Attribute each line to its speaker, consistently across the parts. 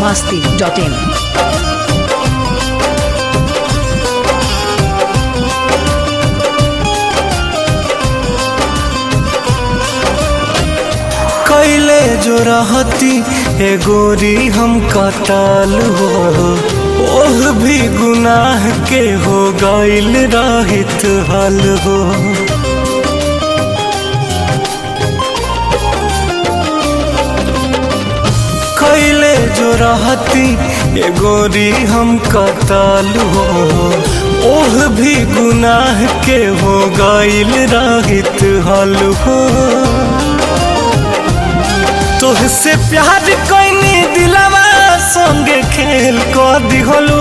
Speaker 1: masti.in.
Speaker 2: कैले जो रहती ए गोरी हम कताल हो ओह भी गुनाह के हो गईल रहित हल हो कैले जो रहती ए गोरी हम कताल हो ओह भी गुनाह के हो गईल रहित हल हो तोहसे प्यार कैनी दिलवा संगे खेल क दिहलू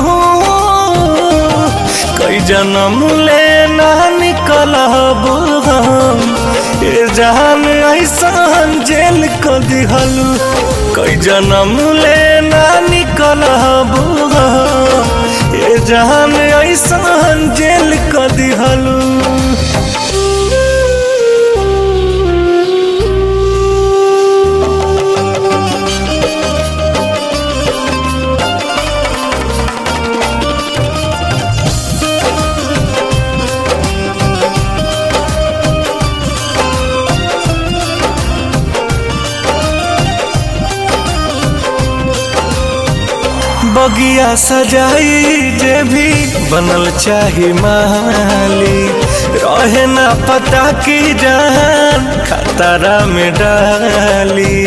Speaker 2: कई जन्म ले ना निकलब हम ए जान ऐसन जेल क दिहलू कई जन्म ले ना निकलब हम ए जान ऐसन जेल क दिहलू बगिया सजाई जे भी बनल चाही माली रहे ना पता की जान खतरा में डाली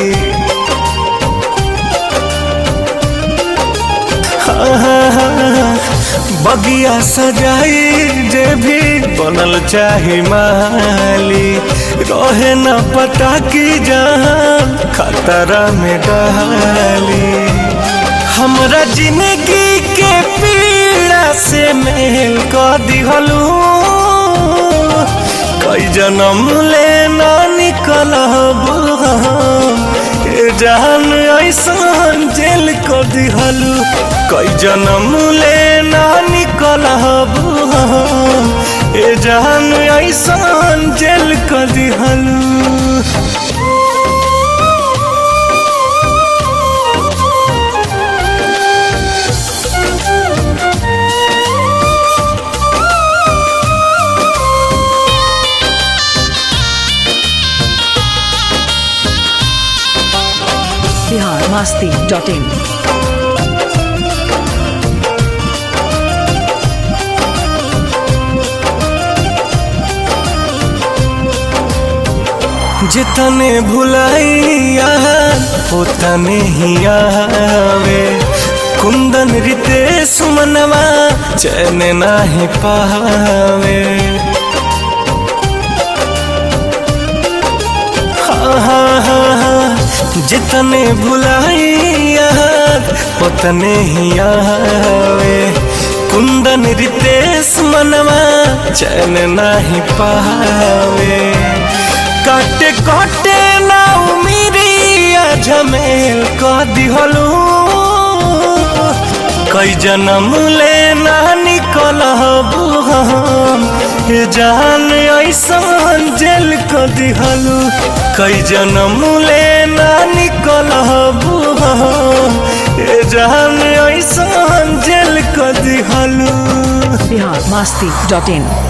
Speaker 2: हाँ, हाँ, हाँ, बगिया सजाई जे भी बनल चाही माली रहे ना पता की जान खतरा में डाली हमरा जिंदगी के पीड़ा से मेल कर दिहलू कई जन्म ले ना निकलब हम ए जान ऐसन जेल कर दिहलू कई जन्म ले ना निकलब हम ए जान ऐसन जेल कर दिहलू
Speaker 1: Bihar masti.in.
Speaker 2: जितने भुलाइया उतने ही आवे कुंदन रिते सुमनवा चैन नाही पावे हाँ हाँ हाँ हाँ जितने भुलाइया उतने ही आवे कुंदन रितेश मनवा चैन नाही पावे काटे काटे ना उमिरिया झमेल क दिहलू कई जन्म ले ना निकलब हम ये जान ऐसन जेल क दिहलू कई जन्म ले ना निकलब हम ये जान ऐसन जेल क दिहलू
Speaker 1: Bihar masti.in.